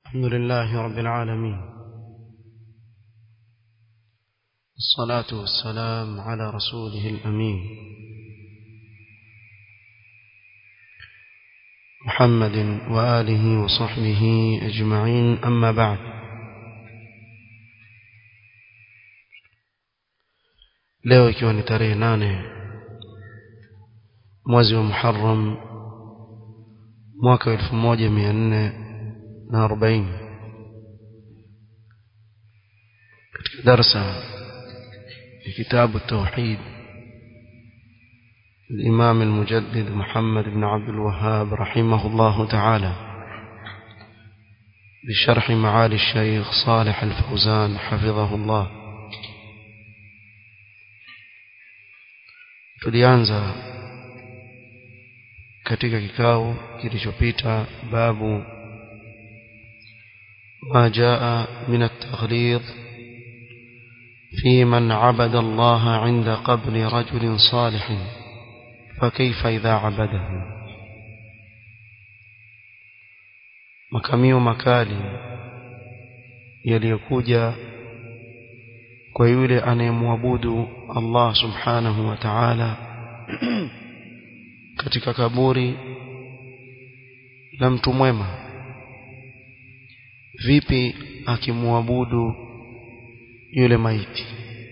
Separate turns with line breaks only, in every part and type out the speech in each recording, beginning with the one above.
الحمد لله رب العالمين الصلاة والسلام على رسوله الأمين محمد وآله وصحبه أجمعين أما بعد leo ikiwa ni tarehe nane mwezi wa Muharram mwaka elfu moja mia nne na arobaini katika darsa ya kitabu tauhid الإمام المجدد محمد بن عبد الوهاب رحمه الله تعالى بشرح معالي الشيخ صالح الفوزان حفظه الله tulianza katika kikao kilichopita babu ما جاء من التغليظ في من عبد الله عند قبر رجل صالح فكيف إذا عبده makamio makali yaliyokuja kwa yule anayemwabudu Allah subhanahu wa ta'ala katika kaburi la mtu mwema vipi akimwabudu yule maiti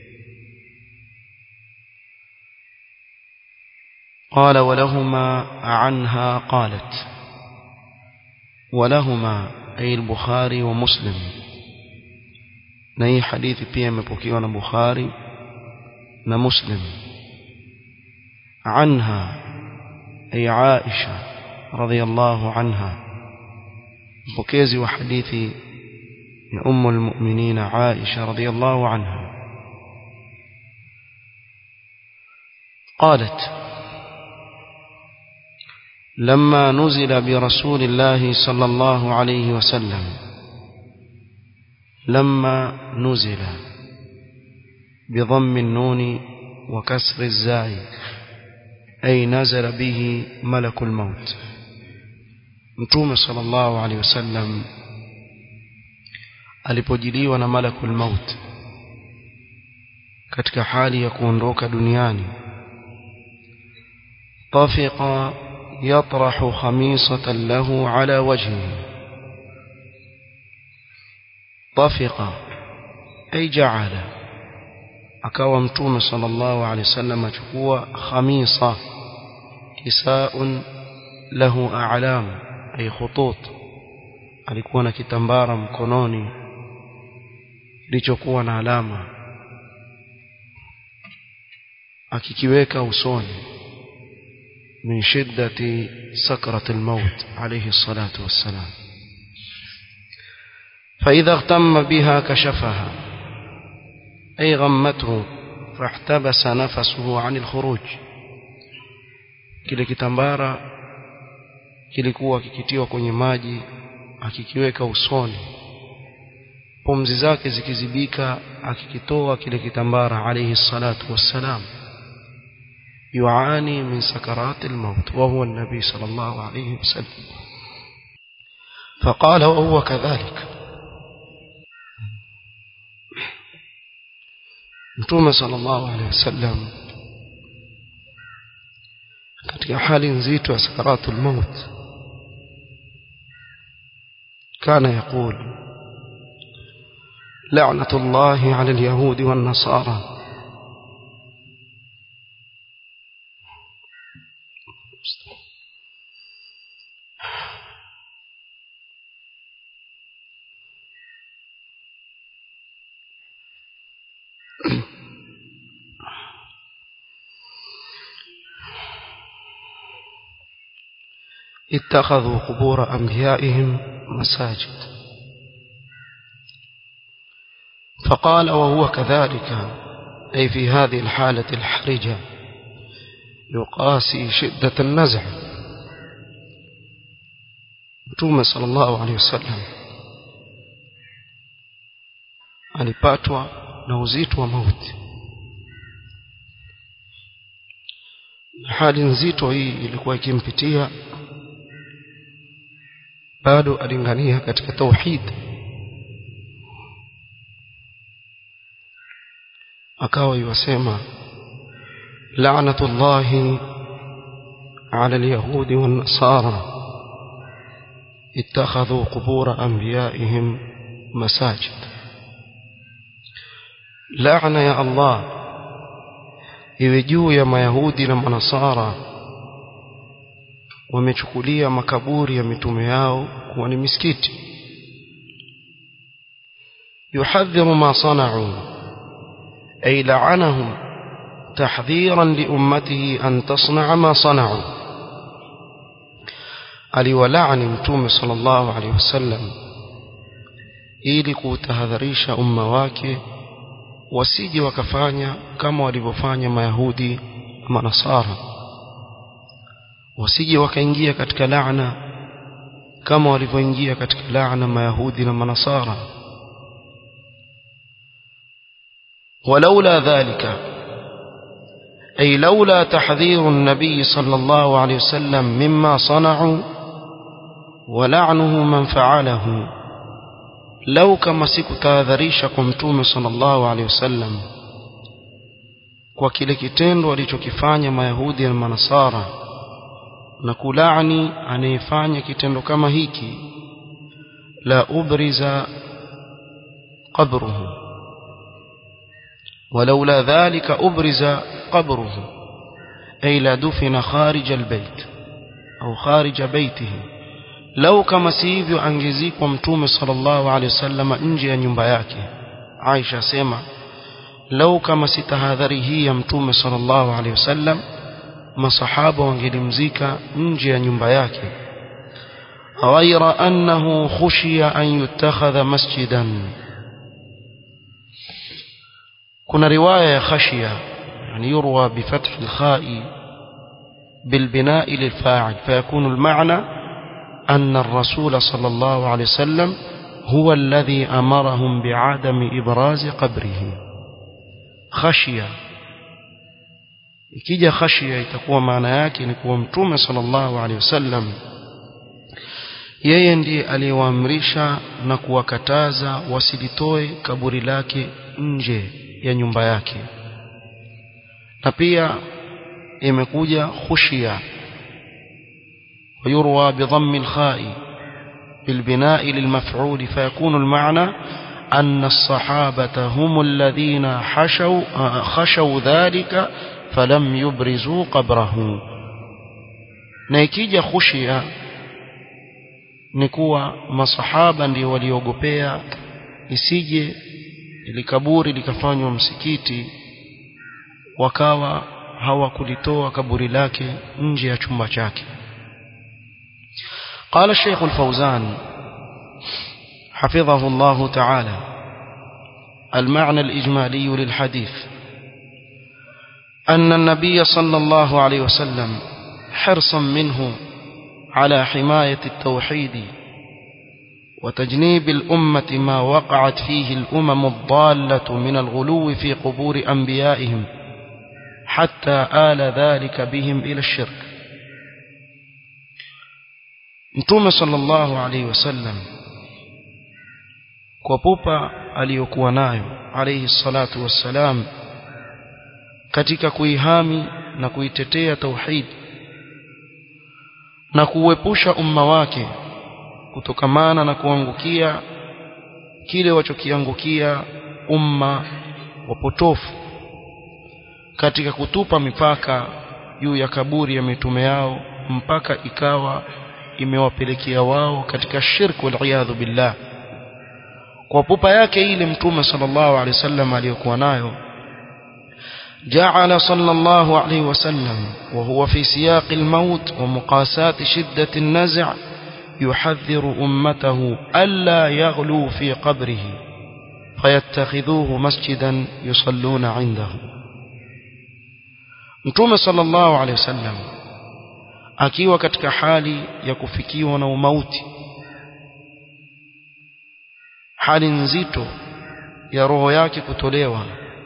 قال ولهما عنها قالت ولهما أي البخاري ومسلم نهي حديث pia imepokewa na Bukhari na Muslim عنها أي عائشة رضي الله عنها mpokezi wa hadithi ni ummu almu'minin Aisha radhiyallahu anha قالت لما نزل برسول الله صلى الله عليه وسلم لما نزل بضم النون وكسر الزاي أي نزل به ملك الموت mtume sallallahu alaihi wasallam alipojiliwa na malakul maut katika hali ya kuondoka duniani tafiqa yatrahu khamisatan lahu ala wajhihi tafiqa ay ja'ala akawa mtume sallallahu alaihi wasallam achukua khamisa kisaun lahu a'lamu ay khutut alikuwa na kitambara mkononi kilichokuwa na alama akikiweka usoni min shiddati sakrat almaut alayhi salatu wassalam فإذا اغتم بها كشفها أي غمته فاحتبس نفسه عن الخروج kile kitambara kilikuwa kikitiwa kwenye maji akikiweka usoni pumzi zake zikizibika akikitoa kile kitambara alayhi salatu wassalam yuani min sakarat almaut wa huwa an-nabi sallallahu alayhi wasallam فقال وهو كذلك mtume sallallahu alayhi wasallam katika hali nzito ya sakaratul maut كان يقول لعنة الله على اليهود والنصارى اتخذوا قبور أنبيائهم مساجد فقال وهو كذلك أي في هذه الحالة الحرجة يقاسي شدة النزع متوم صلى الله عليه وسلم alipatwa na uzito wa mauti hali nzito hii ilikuwa ikimpitia bado alingania katika tauhid akawa yuwasema la'natullahi 'ala al-yahudi wan-nasara ittakhadhu qubur anbiya'ihim masajid la'na ya Allah iwe juu ya mayahudi na manasara wamechukulia makaburi ya mitume yao kuwa ni misikiti yuhadhiru ma sana'u ay la'anahum tahdhiran li ummatihi an tasna'a ma sana'u aliwalaani mtume sallallahu alaihi wasallam ili kuutahadharisha umma wake wasije wakafanya kama walivyofanya mayahudi na manasara wasije wakaingia katika laana kama walivyoingia katika laana mayahudi na manasara ولولا ذلك أي لولا تحذير النبي صلى الله عليه وسلم مما صنعوا ولعنه من فعله لو كما sikutahadharishakum mtume sallallahu alaihi wasallam kwa kile kitendo walichokifanya mayahudi na manasara na kulaani anayefanya kitendo kama hiki la ubriza qabruhu ولولا ذلك أبرز قبره أي لا دفن خارج البيت أو خارج بيته لو كما سيفيو أنجزيكم متوم صلى الله عليه وسلم نجي نيمبا عائشة سيما لو كما ستهذره يمتوم صلى الله عليه وسلم masahaba wangelimzika nje ya nyumba yake ghaira annahu khushiya an yutakhadha masjidan kuna riwaya ya khashiya yani yurwa bifath alkha'i بالبناء للفاعل فيكون المعنى أن الرسول صلى الله عليه وسلم هو الذي أمرهم بعدم إبراز قبره خشية ikija khashia itakuwa maana yake ni kuwa mtume sallallahu alaihi wasallam yeye ndiye aliyewaamrisha na kuwakataza wasilitoe kaburi lake nje ya nyumba yake na pia imekuja khushia ويروى بضم الخاء بالبناء للمفعول فيكون المعنى أن الصحابة هم الذين حشوا خشوا ذلك فلم يبرزوا قبره na ikija khushia ni kuwa masahaba ndio waliogopea isije ili kaburi likafanywa msikiti wakawa hawakulitoa kaburi lake nje ya chumba chake قال الشيخ الفوزان حفظه الله تعالى المعنى الإجمالي للحديث أن النبي صلى الله عليه وسلم حرصا منه على حماية التوحيد وتجنيب الأمة ما وقعت فيه الأمم الضالة من الغلو في قبور أنبيائهم حتى آل ذلك بهم إلى الشرك Mtume sallallahu alaihi wasallam kwa pupa aliyokuwa nayo alayhi salatu wassalam katika kuihami na kuitetea tauhid na kuuepusha umma wake kutokamana na kuangukia kile wachokiangukia umma wapotofu katika kutupa mipaka juu ya kaburi ya mitume yao mpaka ikawa imewapelekea wao katika shirku waliyadhu billah kwa pupa yake ile mtume sallallahu alaihi wasallam aliyokuwa nayo جعل صلى الله عليه وسلم وهو في سياق الموت ومقاسات شدة النزع يحذر أمته ألا يغلوا في قبره فيتخذوه مسجدا يصلون عنده متوم صلى الله عليه وسلم akiwa katika hali ya kufikiwa na umauti hali nzito ya roho yake kutolewa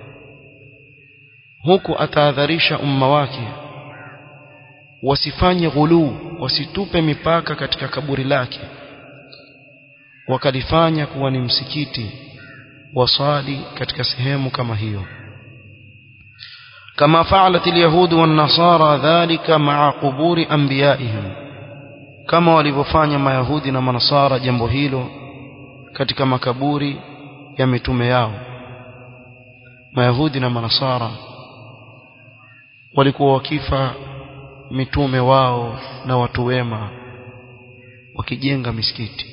huku atahadharisha umma wake wasifanye ghuluu wasitupe mipaka katika kaburi lake wakalifanya kuwa ni msikiti wasali katika sehemu kama hiyo كما فعلت اليهود والنصارى ذلك مع قبور أنبيائهم كما walivyofanya mayahudi na manasara jambo hilo katika makaburi ya mitume yao mayahudi na manasara walikuwa wakifa mitume wao na watu wema wakijenga misikiti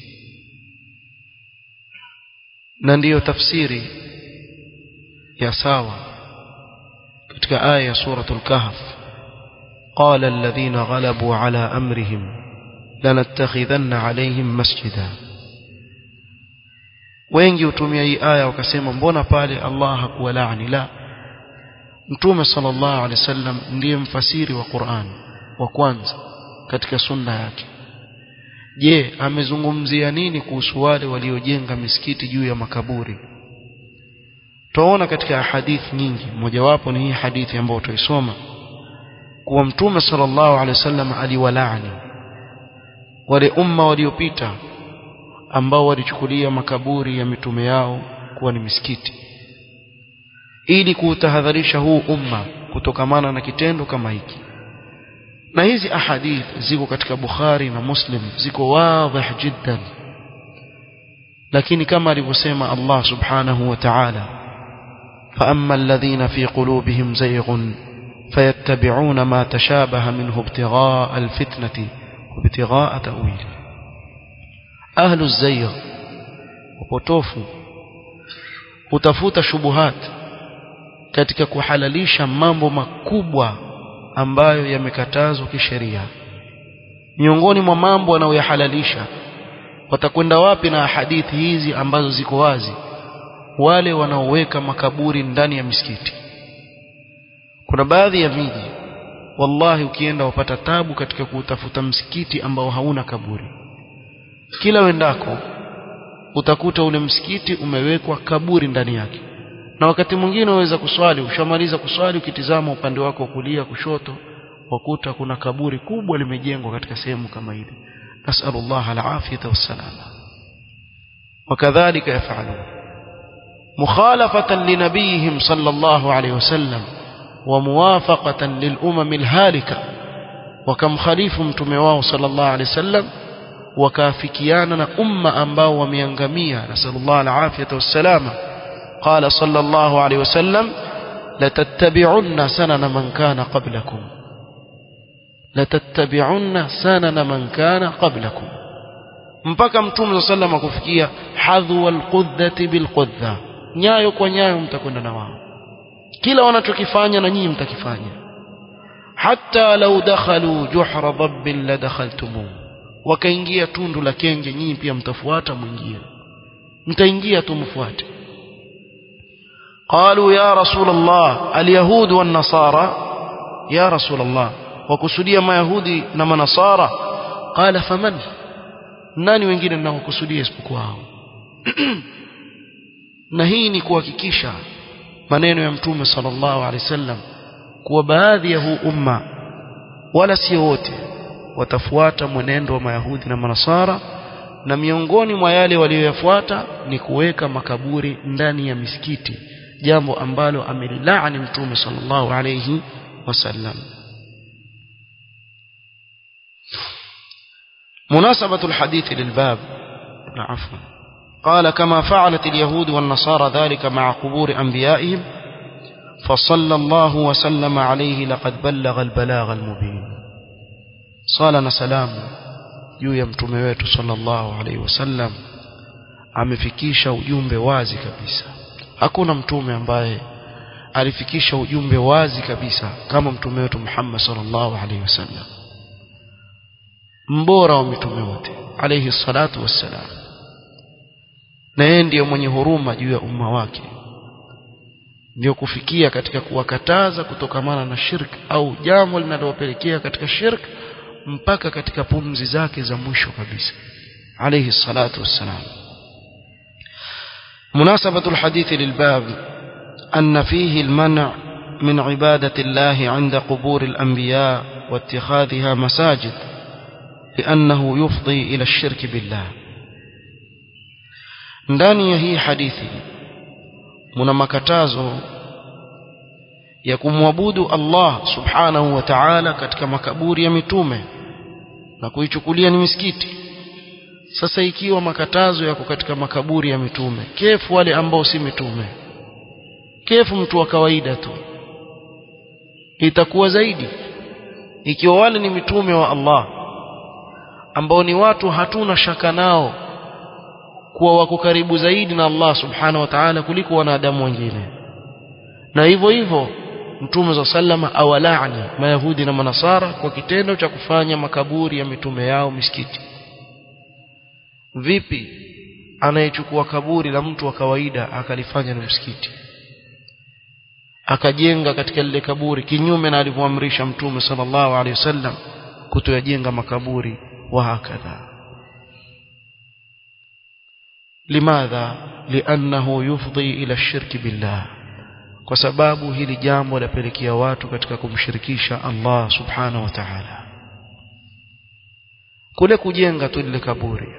na ndiyo tafsiri ya sawa katika aya ya suratul kahf قال الذين غلبوا على أمرهم لنتخذن عليهم مسجدا wengi hutumia hii aya wakasema mbona pale Allah hakuwalaani la mtume sallallahu alaihi wasallam ndiye mfasiri wa Qur'an wa kwanza katika sunna yake je amezungumzia nini kuhusu wale waliojenga misikiti juu ya makaburi tuona katika hadithi nyingi mojawapo ni hii hadithi ambayo tuisoma kuwa mtume sallallahu alaihi wasallam aliwalaani wale umma waliopita ambao walichukulia makaburi ya mitume yao kuwa ni misikiti ili kuutahadharisha huu umma kutokamana na kitendo kama hiki na hizi ahadith ziko katika Bukhari na Muslim ziko wazi jiddan lakini kama alivyosema Allah subhanahu wa ta'ala فأما الذين في قلوبهم زيغ فيتبعون ما تشابه منه ابتغاء الفتنة وابتغاء تأويله أهل الزيغ وبطوفوا utafuta shubuhat katika kuhalalisha mambo makubwa ambayo yamekatazwa kisheria miongoni mwa mambo wanayoyahalalisha watakwenda wapi na hadithi hizi ambazo ziko wazi wale wanaoweka makaburi ndani ya misikiti kuna baadhi ya miji wallahi ukienda wapata tabu katika kutafuta msikiti ambao hauna kaburi kila wendako utakuta ule msikiti umewekwa kaburi ndani yake na wakati mwingine waweza kuswali ushamaliza kuswali ukitizama upande wako wa kulia kushoto wakuta kuna kaburi kubwa limejengwa katika sehemu kama ile nasallallahu alafiyata wassalama wakadhalika yafalun مخالفة لنبيهم صلى الله عليه وسلم وموافقة للأمم الهالكة وكم خليف متمواه صلى الله عليه وسلم وكافكيانا أمة أنباء وميانغمية نسأل الله العافية والسلامة قال صلى الله عليه وسلم لتتبعن سنن من كان قبلكم لتتبعن سنن من كان قبلكم mpaka mtume saa salam akufikia hadhwa alqudhati bilqudha nyayo kwa nyayo mtakwenda na wao kila wanachokifanya na nyinyi mtakifanya hata lau dakhalu juhra dhabbin la dakhaltumuh wakaingia tundu la kenge nyinyi pia mtafuata mwingie mtaingia tu mfuate قالوا يا رسول الله اليهود والنصارى يا رسول الله وكسوديا ما يهودي نما نصارى قال فمن nani wengine ninaokusudia isipokuwa hao na hii ni kuhakikisha maneno ya mtume sallallahu alaihi wasallam kuwa baadhi ya huu umma wala sio wote watafuata mwenendo wa mayahudi na manasara na miongoni mwa yale walioyafuata ni kuweka makaburi ndani ya misikiti jambo ambalo amelilaani mtume sallallahu alayhi wasallam مناسبة الحديث للباب عفوا قال كما فعلت اليهود والنصارى ذلك مع قبور أنبيائهم فصلى الله وسلم عليه لقد بلغ البلاغ المبين صالنا سلام juu ya mtume wetu sallallahu alaihi wasallam amefikisha ujumbe wazi kabisa hakuna mtume ambaye alifikisha ujumbe wazi kabisa kama mtume wetu Muhammad sallallahu alaihi wasallam mbora wa mitume wote alayhi salatu wassalam na yeye ndiye mwenye huruma juu ya umma wake ndio kufikia katika kuwakataza kutokamana na shirk au jambo linalowapelekea katika shirk mpaka katika pumzi zake za mwisho kabisa alayhi salatu wassalam مناسبة الحديث للباب أن فيه المنع من عبادة الله عند قبور الأنبياء واتخاذها مساجد لأنه يفضي إلى الشرك بالله ndani ya hii hadithi muna makatazo ya kumwabudu Allah subhanahu wa ta'ala katika makaburi ya mitume na kuichukulia ni misikiti sasa ikiwa makatazo yako katika makaburi ya mitume kefu wale ambao si mitume kefu mtu wa kawaida tu itakuwa zaidi ikiwa wale ni mitume wa Allah ambao ni watu hatuna shaka nao kuwa wako karibu zaidi na Allah subhanahu wa ta'ala kuliko wanadamu wengine na hivyo hivyo mtume za sallama awalaani mayahudi na manasara kwa kitendo cha kufanya makaburi ya mitume yao misikiti vipi anayechukua kaburi la mtu wa kawaida akalifanya ni msikiti akajenga katika lile kaburi kinyume na alivyoamrisha mtume sallallahu alaihi wasallam kutoyajenga makaburi wa hakadha limadha liannahu yufdhi ila shirki billah kwa sababu hili jambo lapelekea watu katika kumshirikisha Allah subhanahu wa ta'ala kule kujenga tu lile kaburi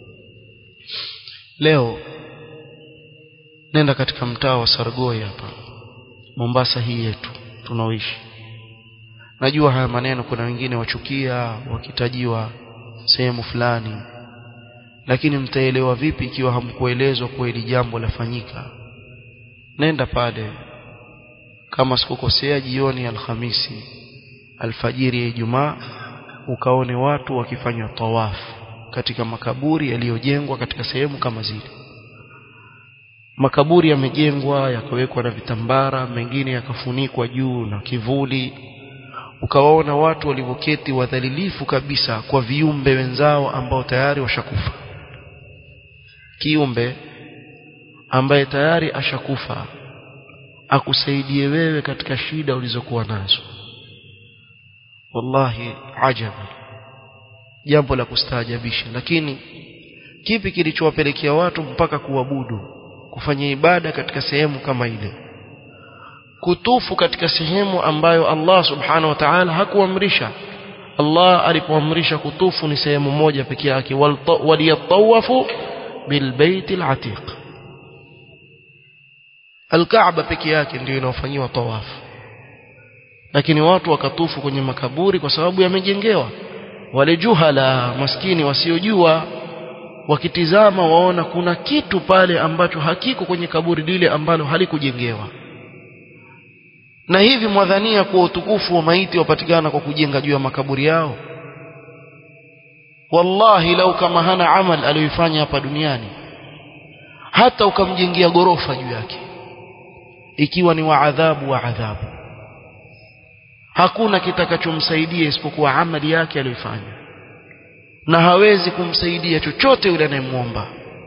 leo nenda katika mtaa wa Sargoi hapa Mombasa hii yetu tunaoishi najua haya maneno kuna wengine wachukia wakitajiwa sehemu fulani lakini mtaelewa vipi ikiwa hamkuelezwa kuwa hili jambo lafanyika nenda pale kama sikukosea jioni ya alhamisi alfajiri ya Ijumaa ukaone watu wakifanya tawafu katika makaburi yaliyojengwa katika sehemu kama zile makaburi yamejengwa yakawekwa na vitambara mengine yakafunikwa juu na kivuli ukawaona watu walivyoketi wadhalilifu kabisa kwa viumbe wenzao ambao tayari washakufa kiumbe ambaye tayari ashakufa akusaidie wewe katika shida ulizokuwa nazo wallahi ajabu jambo la kustaajabisha lakini kipi kilichowapelekea watu mpaka kuabudu kufanya ibada katika sehemu kama ile kutufu katika sehemu ambayo Allah subhanahu wa ta'ala hakuamrisha Allah alipoamrisha kutufu ni sehemu moja pekee yake waliyatawafu bilbait alatiq Al-Kaaba peke yake ndio inaofanyiwa tawafu. Lakini watu wakatufu kwenye makaburi kwa sababu yamejengewa. Wale juhala maskini wasiojua wakitizama waona kuna kitu pale ambacho hakiko kwenye kaburi lile ambalo halikujengewa. Na hivi mwadhania kuwa utukufu wa maiti wapatikana kwa kujenga juu ya makaburi yao. Wallahi lau kama hana amal aliyoifanya hapa duniani hata ukamjengea gorofa juu yake ikiwa ni wa adhabu wa adhabu hakuna kitakachomsaidia isipokuwa amali yake aliyoifanya na hawezi kumsaidia chochote yule anayemwomba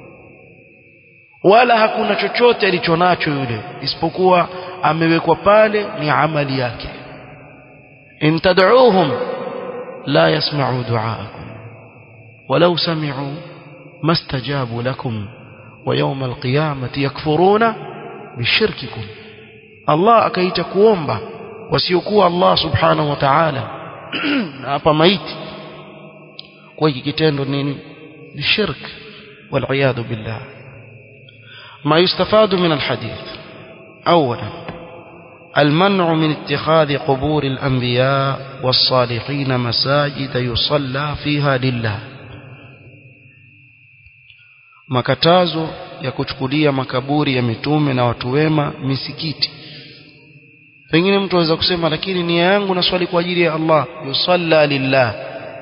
wala hakuna chochote alichonacho yule isipokuwa amewekwa pale ni amali yake in tad'uuhum la yasma'u du'aakum walau sami'u mastajabu lakum wa yawm alqiyamati yakfuruna bishirkikum Allah akaita kuomba wasiokuwa Allah subhanahu wa ta'ala na hapa maiti kwa hiki kitendo nini ni shirk wal billah ما يستفاد من الحديث أولا المنع من اتخاذ قبور الأنبياء والصالحين مساجد يصلى فيها لله makatazo ya kuchukulia makaburi ya mitume na watu wema misikiti pengine mtu aweza kusema lakini nia yangu na swali kwa ajili ya Allah yusalla lillah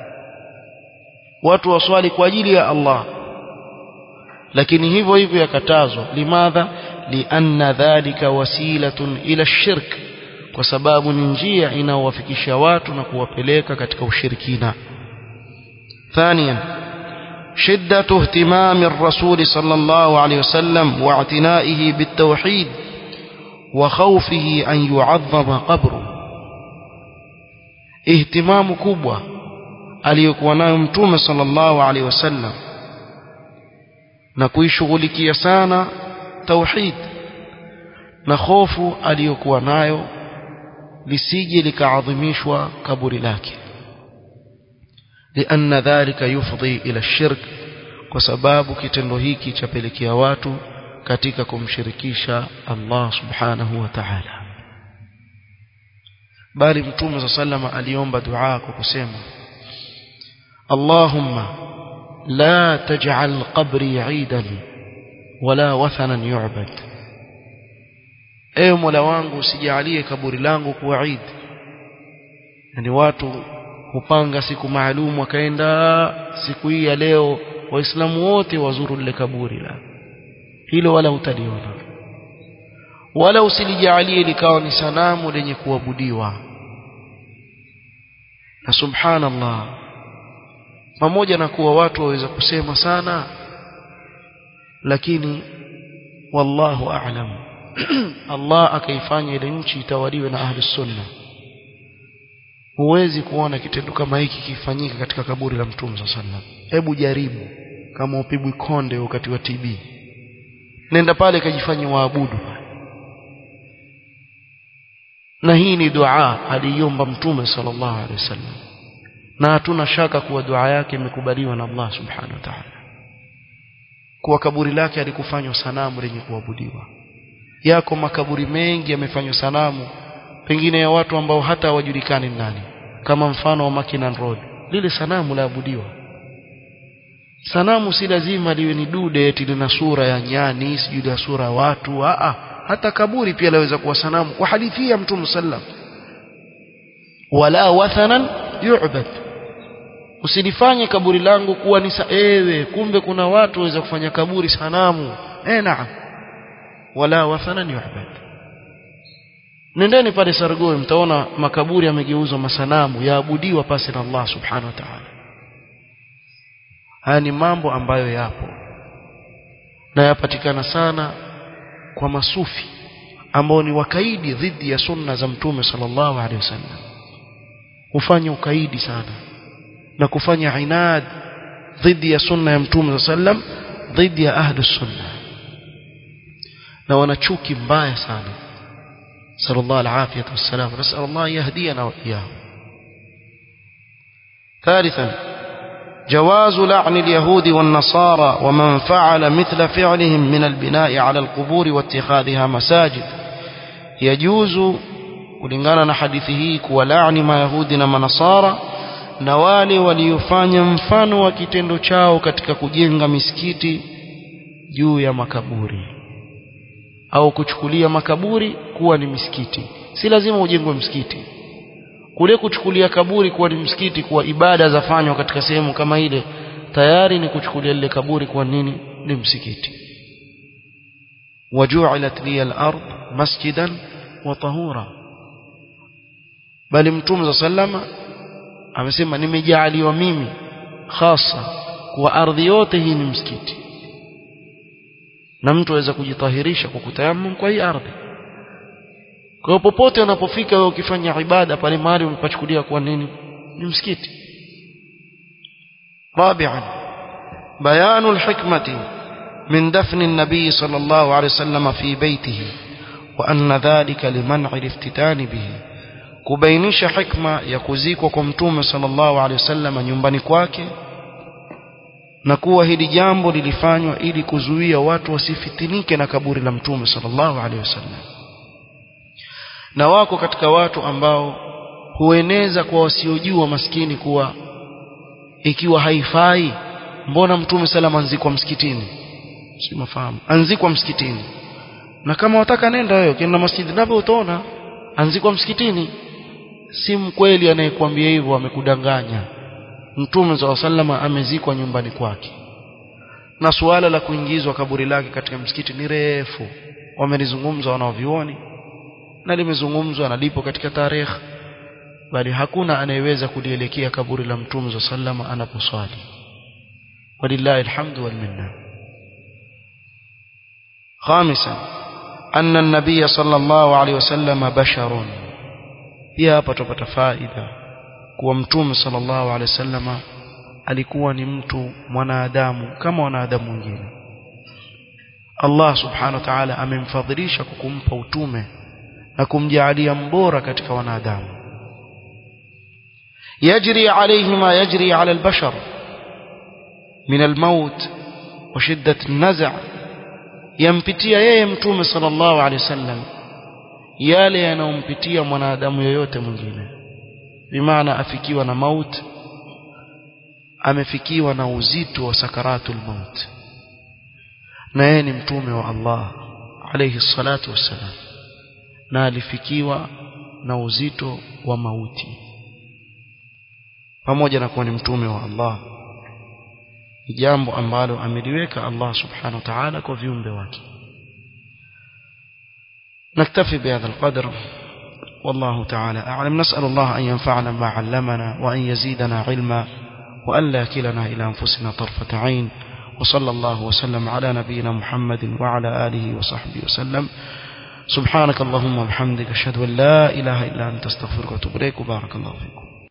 watu waswali kwa ajili ya Allah lakini hivyo hivyo yakatazwa limadha lianna dhalika wasilatun ila shirk kwa sababu ni njia inayowafikisha watu na kuwapeleka katika ushirikina ثانيا شدة اهتمام الرسول صلى الله عليه وسلم واعتنائه بالتوحيد وخوفه أن يعظم قبره اهتمام كبوة aliyokuwa nayo mtume sallallahu alaihi wasallam na kuishughulikia sana tauhid na hofu aliyokuwa nayo lisije likaadhimishwa kaburi lake لأن ذلك يفضي إلى الشرك kwa sababu kitendo hiki chapelekea watu katika kumshirikisha Allah subhanahu wa ta'ala bali mtume sallama aliomba dua kwa kusema Allahumma la taj'al qabri 'idan wala wathanan yu'bad ewe Mola wangu usijalie kaburi langu kuwa Eid yani watu hupanga siku maalum wakaenda siku hii ya leo waislamu wote wazuru lile kaburi la hilo wala utaliona wala usilijalie likawa ni sanamu lenye kuabudiwa na subhanallah pamoja na kuwa watu waweza kusema sana lakini wallahu a'lam Allah akaifanya ile nchi itawaliwe na ahli sunna huwezi kuona kitendo kama hiki kifanyika katika kaburi la mtume sallallahu hebu jaribu kama upigwi konde wakati wa TB nenda pale kajifanye waabudu na hii ni dua aliomba mtume sallallahu alaihi wasallam na hatuna shaka kuwa dua yake imekubaliwa na Allah subhanahu wa ta'ala kuwa kaburi lake alikufanywa sanamu lenye kuabudiwa yako makaburi mengi yamefanywa sanamu pengine ya watu ambao hata hawajulikani nani kama mfano wa Makinan Road lile sanamu laabudiwa sanamu si lazima liwe ni dude eti lina sura ya nyani sijui la sura ya watu a hata kaburi pia laweza kuwa sanamu kwa hadithi ya mtume sallam wala wathanan yu'bad usilifanye kaburi langu kuwa ni ewe kumbe kuna watu waweza kufanya kaburi sanamu eh naam wala wathanan yu'bad nendeni pale Sargoi mtaona makaburi yamegeuzwa masanamu yaabudiwa pasi na Allah subhanahu wa ta'ala haya ni mambo ambayo yapo na yapatikana sana kwa masufi ambao ni wakaidi dhidi ya sunna za mtume sallallahu alaihi wasallam hufanya ukaidi sana na kufanya inad dhidi ya sunna ya mtume sallam dhidi ya ahli sunna na wana chuki mbaya sana sallallahu alaihi wasallam nasal Allah yahdiyana wa iyahum ثالثا جواز لعن اليهود والنصارى ومن فعل مثل فعلهم من البناء على القبور واتخاذها مساجد يجوز kulingana na hadithi hii kuwalaani mayahudi na manasara na wale waliofanya mfano wa kitendo chao katika kujenga misikiti juu ya makaburi au kuchukulia makaburi kuwa ni misikiti si lazima ujengwe msikiti kule kuchukulia kaburi kuwa ni msikiti kuwa ibada zafanywa katika sehemu kama ile tayari ni kuchukulia lile kaburi kuwa nini ni msikiti waju'ilat liya al-ard masjidan wa tahura bali mtume sallama amesema nimejaaliwa mimi hasa kwa ardhi yote hii ni msikiti na mtu aweza kujitahirisha kwa kutayammum kwa hii ardhi kwa popote unapofika wewe ukifanya ibada pale mahali umepachukulia kwa nini ni msikiti رابعا بيان الحكمة من دفن النبي صلى الله عليه وسلم في بيته وأن ذلك لمنع الافتتان به kubainisha hikma ya kuzikwa kwa mtume sallallahu alaihi wasallam nyumbani kwake na kuwa hili jambo lilifanywa ili kuzuia watu wasifitinike na kaburi la mtume sallallahu alaihi wasallam na wako katika watu ambao hueneza kwa wasiojua maskini kuwa ikiwa haifai mbona mtume salama anzikwa msikitini si mafahamu anzikwa msikitini na kama wataka nenda wewe ukienda masjidi napo utaona anzikwa msikitini si mkweli anayekwambia hivyo amekudanganya mtume za sallama amezikwa nyumbani kwake na suala la kuingizwa kaburi lake katika msikiti ni refu wamelizungumza wanaovioni na limezungumzwa na lipo katika tarehe bali hakuna anayeweza kulielekea kaburi la mtume za sallama anaposwali walillahi alhamdu wal minna خامسا أن النبي صلى الله عليه وسلم بشر pia hapa tupata faida kuwa mtume sallallahu alaihi wasallama alikuwa ni mtu mwanadamu kama wanadamu wengine Allah subhanahu wa ta'ala amemfadhilisha kwa kumpa utume na kumjaalia mbora katika wanadamu yajri alayhi ma yajri ala albashar min almaut wa shiddat an-naz' yampitia yeye mtume sallallahu alaihi wasallam yale yanayompitia mwanadamu yoyote mwingine bimaana afikiwa na maut amefikiwa na uzito wa sakaratul maut na yeye ni mtume wa Allah alayhi salatu wassalam na alifikiwa na uzito wa mauti pamoja na kuwa ni mtume wa Allah ni jambo ambalo ameliweka Allah subhanahu wa ta'ala kwa viumbe wake نكتفي بهذا القدر والله تعالى أعلم نسأل الله أن ينفعنا ما علمنا وأن يزيدنا علما وأن لا كلنا إلى أنفسنا طرفة عين وصلى الله وسلم على نبينا محمد وعلى آله وصحبه وسلم سبحانك اللهم وبحمدك أشهد أن لا إله إلا أنت استغفرك وأتوب إليك وبارك الله فيكم